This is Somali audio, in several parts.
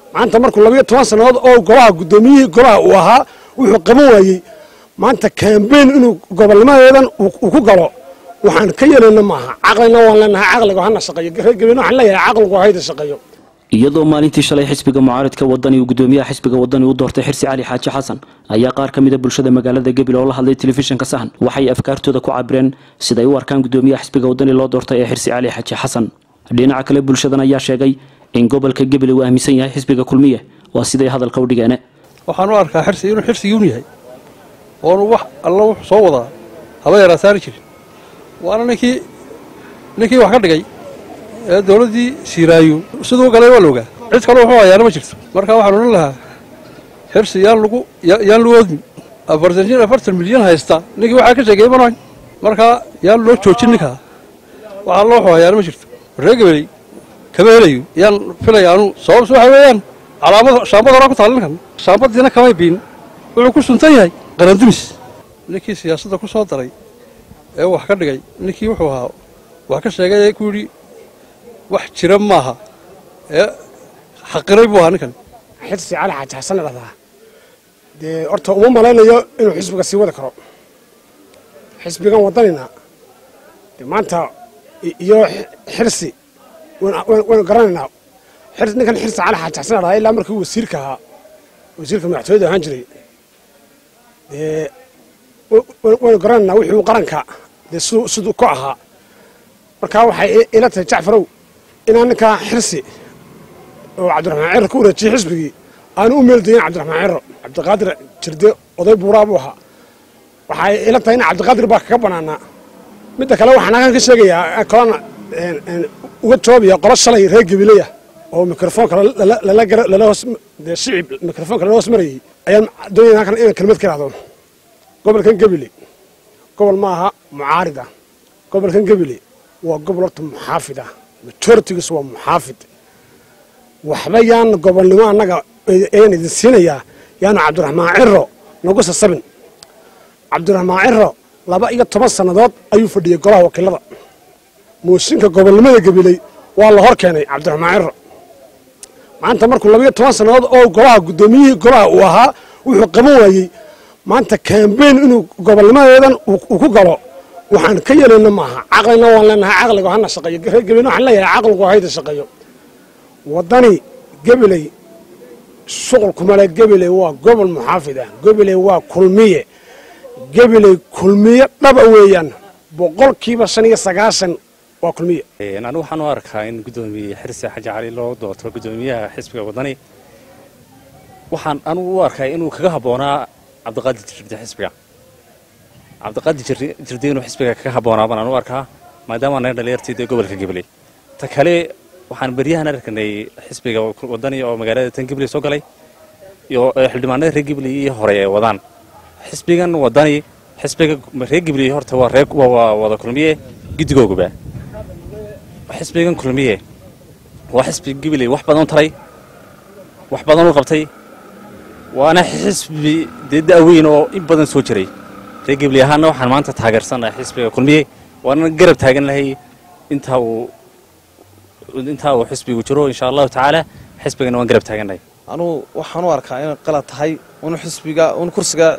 maanta markuu labayo toban sannadood oo golaha guddoomiyihii golaha uu ahaa wuxuu qaban waayey maanta kambeyn inuu gobolnimadeedan uu ku galo waxaan ka yeelayna maaha caqlina waan leenahay caqliga hana shaqeeyo reer gabeena waxaan leeyahay caqligu hayda shaqeeyo iyadoo maalintii shalay xisbiga mucaaridka wadani uu gudoomiyaha xisbiga wadani u doortay xirsi cali xaaji xasan ayaa qaar ka mida bulshada magaalada gabil oo la hadlay telefishinka sahan waxay afkaartooda ku cabireen siday u arkaan gudoomiyaha xisbiga wadani loo doortay ee xirsi cali xaaji xasan dhinaca kale bulshadan ayaa sheegay in gobolka gabil uu aaminsan yahay xisbiga kulmiye waa siday hadalka u dhigeene waxaan u arkaa xirsi inuu xirsigii un yahay oonu wax alla wuxuu soo wadaa haba yaraa saari jirin waana ninkii ninkii wax ka dhigay ee dowladdii siiraayo siduu galay waa la ogaa cid kale wuxuu hayaana ma jirto marka waxaan odhan lahaa xirsi yaan lagu yaan lagu odmi afartan jin afartan milyan haysta ninkii waxaa ka sheegay manahay marka yaan loo joojin ninkaa waxaa loo wuxuu hayaana ma jirto reer gabeley kama helayo yaan filaya anu sababtu waxa weeyaan calaamad shaambad horaa ku taal ninkan shaambadiina kamay biin wuxuu ku suntan yahay qarandumis ninkii siyaasadda ku soo daray ee wax ka dhigay ninkii wuxuu ahaa wax ka sheegay ee ku yidhi wax jira maaha ee xaqiray buu ahaa ninkan xirsi cali xaaji xasan dhahdaa dee horta uma malaynayo inuu xisbiga sii wadi karo xisbigan wadanina dee maanta iyo xirsi waynu garanaynaa ninkan xirsi cali xaaji xasan dhahdaa ilaa markii wasiirka ahaa wasiirka madaxtooyada ahaan jiray dee waynu garanaynaa wixii qaranka dee siduu ku ahaa markaa waxay ila tahay jacfarow inaan ninkaa xirsi oo cabdiraxmaan ciro ku wareejiyey xisbigii aanu u meeldayin cabdiraxmaan ciro cabdiqaadir jirde oday buuraa buu ahaa waxay ila tahay in cabdiqaadir baa kaga banaanaa midda kale waxaan halkan ka sheegayaa kolana uga jawaabaya qolo shalay reer gabileya oo mikrofoonka lala hoos shicib mikrofoonka lala hoos marayey ayaan doonaya halkan inaan kelmad ka ihahdo gobolkan gebile gobol ma aha mucaarida gobolkan gebile waa gobol horta muxaafid ah majoritigiisu waa muxaafid waxba yaan gobolnimo annaga ayaan idin siinayaa yaanu cabdiraxmaan ciro nagu sasabin cabdiraxmaan ciro laba iyo toban sannadood ayuu fadhiyey golaha wakiilada mooshinka gobolnimada gabiley waa la hor keenay cabdiraxmaan ciro maanta markuu labayo toban sannadood oo golaha guddoomiyihii golaha uu ahaa wuxuu qaban waayey maanta kambeyn inuu gobolnimadeedan uu ku galo waxaan ka yeelayna maaha caqlina waan leenahay caqliga hana shaqeeyo reer gabileyna waxaan leeyahay caqligu hayda shaqeeyo waddani gabiley shuqulkumale gabiley waa gobol muxaafid ah gabiley waa kulmiye gabiley kulmiye dhaba weeyaan boqolkiiba shan iyo sagaashan waa kulmiye anigu waxaan u arkaa in guddoomiye xirsi xaji cali loo doorto guddoomiyaha xisbiga waddani waxaan anugu u arkaa inuu kaga habboonaa cabdiqaadir jirde xisbiga cabdiqaadir jirde inuu xisbiga kaga habboonaa baan anu arkaa maadaama naga dhalinyartii dee gobolka gabiley ta kale waxaan beryahan arkanay xisbiga wadani oo magaalada tan gibley soo galay iyo xildhibaanada reer gibley iyo hore ay wadaan xisbigan wadani xisbiga reer gibley horta waa reer waa wada kulmiye gidigooguba xisbigan kulmiye waa xisbi gibley wax badan taray wax badan u qabtay waana xisbi dee da'weyn oo in badan soo jiray reer gibley ahaana waxaan maanta taageersanahay xisbiga kulmiye waana garab taagan lahay intaa uu intaa uu xisbigu jiro insha allahu tacaala xisbigana waan garab taagannahay anugu waxaan u arkaa inay qalad tahay unu xisbiga un kursiga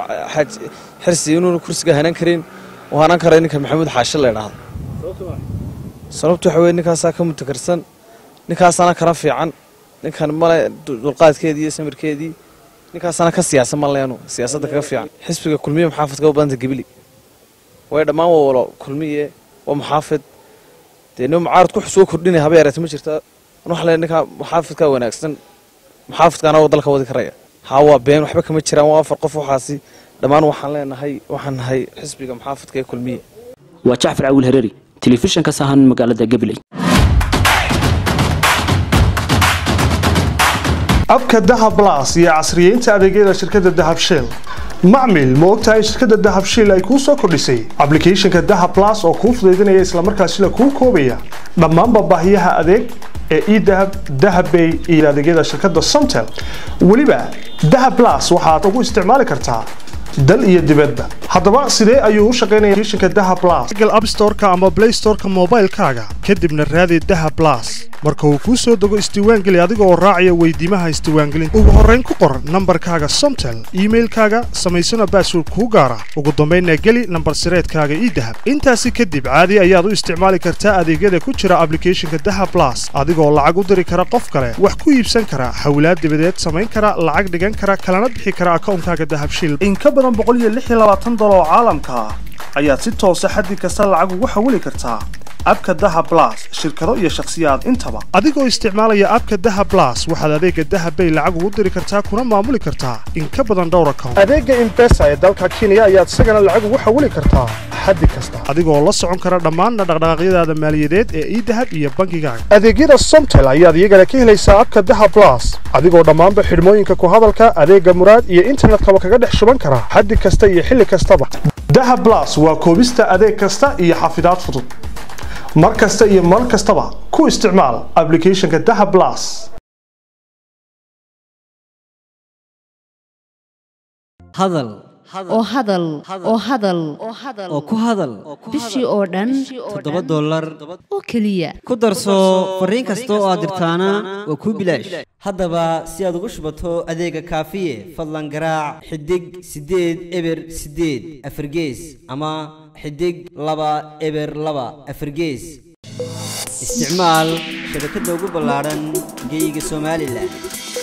xirsi inuuna kursiga hanan karin uu hanan kara ninka maxamuud xaashi la idhaahdo sababtu waxa weye ninkaasaa ka mutakarsan ninkaasana kana fiican ninkan male dulqaadkeedii iyo samirkeedii ninkaasana ka siyaasa ma leenu siyaasadda kaga fiican xisbiga kulmiye muxaafidka u badanta gibili way dhammaan waa walo kulmiye waa muxaafid dee nin mucaarad ku soo kordhinaya haba yareeta ma jirta waxa le ninkaa muxaafidkaa wanaagsan muxaafidkaana oo dalka wadi karaya haa waa been waxba kama jiraan waa afar qof waxaasi dhammaan waxaan leenahay waxaan nahay xisbiga muxaafidka ee kulmiye waa jacfar cawiil hereeri telefishinka sahan magaalada gabiley abka dahab las iyo casriyeynta adeegyada shirkadda dahab shell macmil ma ogtahay shirkadda dahab shell ay kuu soo kordhisay ablicathonka dahab las oo kuu fudaydinaya islamarkaasina kuu koobaya dhammaanba baahiyaha adeeg ee edahab dahabbay iyo adeegyada shirkadda somtel weliba dahab las waxaad ugu isticmaali kartaa dal iyo dibadba haddaba sidee ayuu u shaqaynaya applicationka dahab plus google app store-ka ama play store-ka moobaylkaaga kadibna raadi dahab plus marka uu kuu soo dego isdiiwaangeli adiga oo raacaya weydiimaha isdiiwaangelinta ugu horrayn ku qor nambarkaaga somtel iimailkaaga samaysana baasword kuu gaara ugu dambaynna geli nambar sireedkaaga ii dahab intaasi kadib caadi ayaad u isticmaali kartaa adeegyada ku jira ablicathonka daha blas adigoo lacag u diri kara qof kale wax ku iibsan kara hawlaad dibadeed samayn kara lacag dhigan kara kalana bixi kara akawnkaaga dahabshiil in ka badan dolar oo caalamka ah ayaad si toosa xaddi kasta lacag ugu xawili kartaa abka daha blas shirkado iyo shakhsiyaad intaba adigoo isticmaalaya abka daha blas waxaad adeega dahabbay lacag ugu diri kartaa kuna maamuli kartaa in ka badan dhowr account adeega imbesa ee dalka kenya ayaad isagana lacag ugu xawili kartaa xaddi kasta adigoo la socon kara dhammaanna dhaqdhaqaaqyadaada maaliyadeed ee idahab iyo bangigaaga adeegyada somtel ayaad iyagana ka helaysaa abka daha blas adigoo dhammaanba xidhmooyinka ku hadalka adeega muraad iyo internetkaba kaga dhex shuban kara xaddi kasta iyo xilli kastaba daha blas waa koobista adeeg kasta iyo xafidaad fudud mar kasta iyo mar kastaba ku isticmaal ablicathonka daha blas hadal oo hadal oo hadal oo ku hadal bishii oo dhan toddoba dollar oo keliya ku darso fariin kasta oo aad dirtaana waa kuu bilaash haddaba si aad ugu shubato adeega kaafiye fadlan garaac xidig siddeed eber siddeed afargees ama xidig laba eber laba afargees isticmaal shabakadda ugu ballaadhan geeyiga somalilan